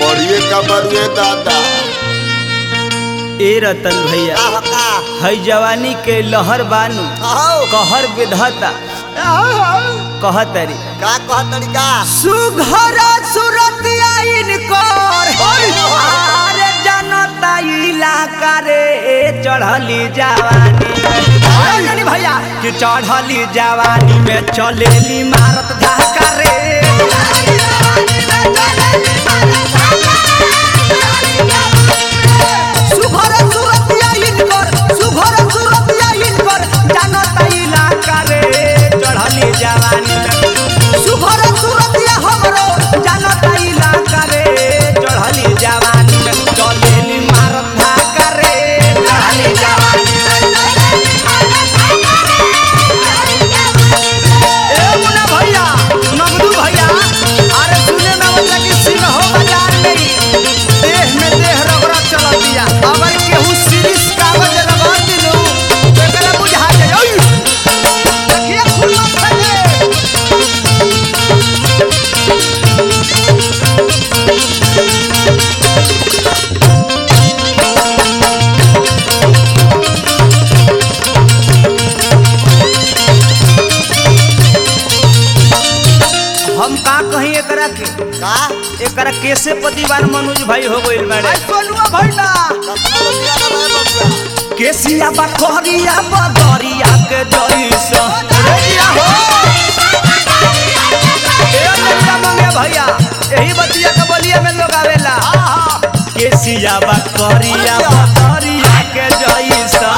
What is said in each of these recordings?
बढ़िए का बरुए दादा ए रतन भैया का हो का है जवानी के लहर बानू आओ कहर विधता कहतरी का कह तरीका सुघर सुरतिया इनकर आरे जनता इलाका रे चढ़ली जवानी में जानी भैया कि चढ़ली जवानी में चलेली मारत धाका रे सुघर सुरतिया इनकर सुघर सुरतिया इनकर जनता इलाका रे चढ़ली जवानी में सुघर सुरतिया हमरो जनता इलाका रे चढ़ली जवानी में चलेली मारत धाका रे चढ़ली जवानी ए मुन्ना भैया नगदू भैया अरे सुने में मतलब कि सिंहो बाजार नहीं देह में देह रगड़ा चल दिया अगर केहू सीरीज कागज रगड़ दिलू तो एकरा बुझा जाए ओय देखिए खुल्ला फटे हम का कहीं एकरा के का एकरा कैसे पतिवार मनोज भाई हो गइल बाड़े सोनुआ भइला कतना रुपया ना भाई बबुआ केसिया बा कहरिया बदरिया के जइसा रेडिया हो ए लड़का मंगे भैया यही बतिया के बलिया में लोग आवेला केसिया बा कहरिया बदरिया के जइसा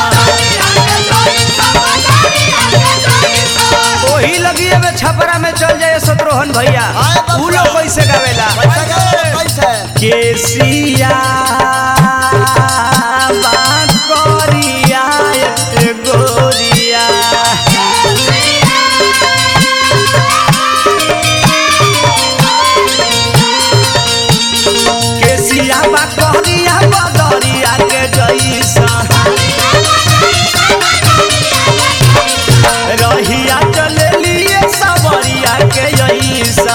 ओही लगिए में छपरा में चल जाए शत्रुघ्न भैया हाय बाबा। उ लोग कैसे गावेला पैसा के पैसा केसिया बाकरिया ए गोरिया केसिया बाकरिया बदरिया के जैसा रहिया चलेलिए सबरिया के जैसा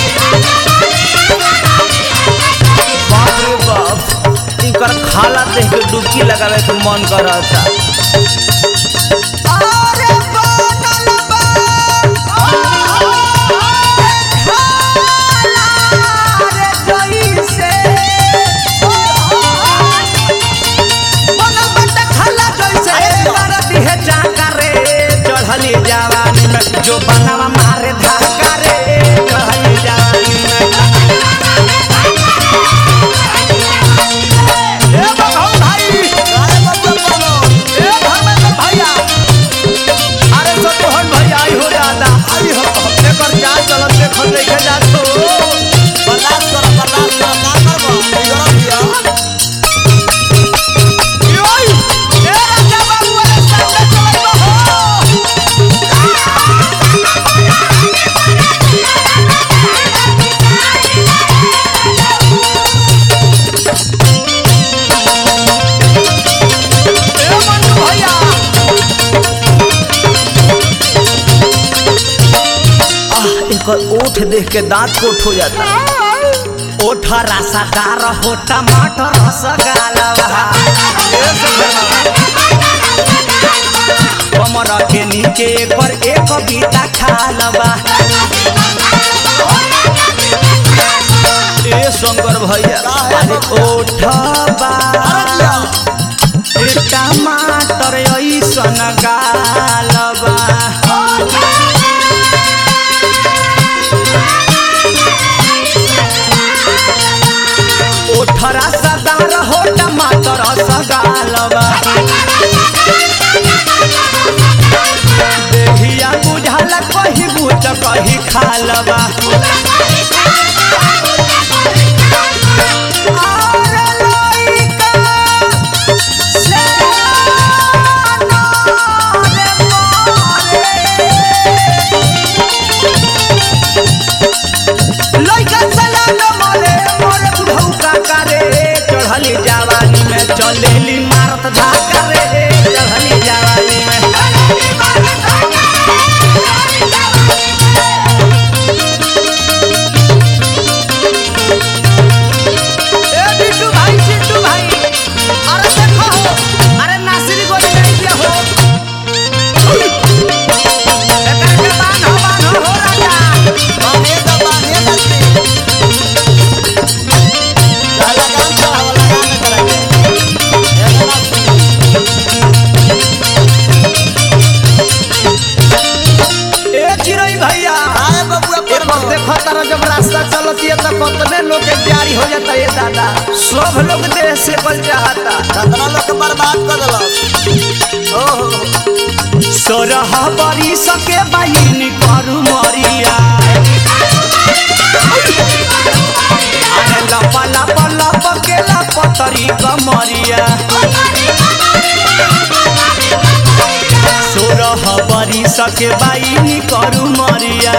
बाप रे बाप इनकर खाला देख के डुबकी लगावे के मन करता अरे बनल बा खाला रे जइसे बनल बाटे खाला जइसे मार दिहे चाका रे चढ़ली जवानी में जो बनावा मारे धाका रे चढ़ली जवानी में ए बघौ भाई काय बबुआ बोलो ए धर्मेंद्र भैया अरे सतोहन भैया आई हो दादा आई हो एकर जा चलत देखल देखे जा तो बर्दाश्त करो बर्दाश्त करो का करबो बिगड़ल दिया योई ए राजा बाबू अरे सामने चलत हो ए मन्नू भैया आह एकर ओठ देख के दांत कोठ हो जाता ओठ रसादार हो टमाटर रसगालवा कमर के नीचे एकर एक बीता खालबा ए शंकर भैया अरे ओठबा ए टमाटर ऐसन गालबा ओठरा सदार हो टमाटर सगालबा देहिया बुझाल कही बुझ कही खालबा आरे लइका सेना रे मोरे। लइका सलाम मरे मरे बुढ़ऊ काका रे चढ़ली जवानी में चलेली मारत धाका रे चढ़ली जवानी में दादा सब लोग देह से बल चाहता कतना लोग के बर्बाद कर देलक ओहो सोरह बरी सके बहिन करू मरिया अरे लपा लपा लप के लपतरी कमरिया सोरह बरी सके बहिन करू मरिया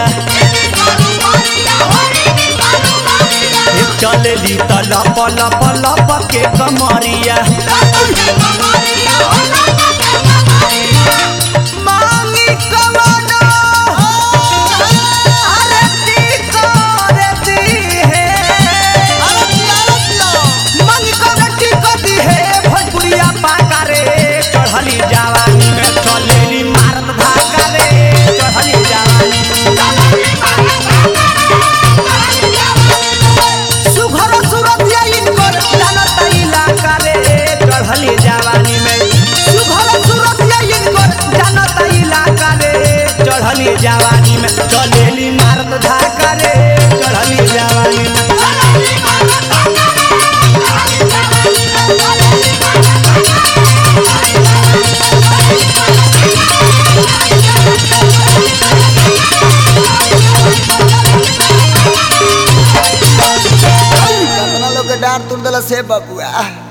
चलेली त लप लप लप के कमरिया मांगी कवनो अरे दी करे दी है अरे पिया रे पिया मांगी कवनो दी कदी है भोजपुरिया पाका रे चढ़ली जवानी में चलेली मारत भागा रे चढ़ली जवानी सुघर सुरतिया इनकर जानत इलाका रे चढ़ली जवानी में सुघर सुरतिया इनकर जानत इलाका रे चढ़ली जवानी में चलेली मारत धाका रे चढ़ली जवानी में कतना लोग के डांट तुर देला से बबुआ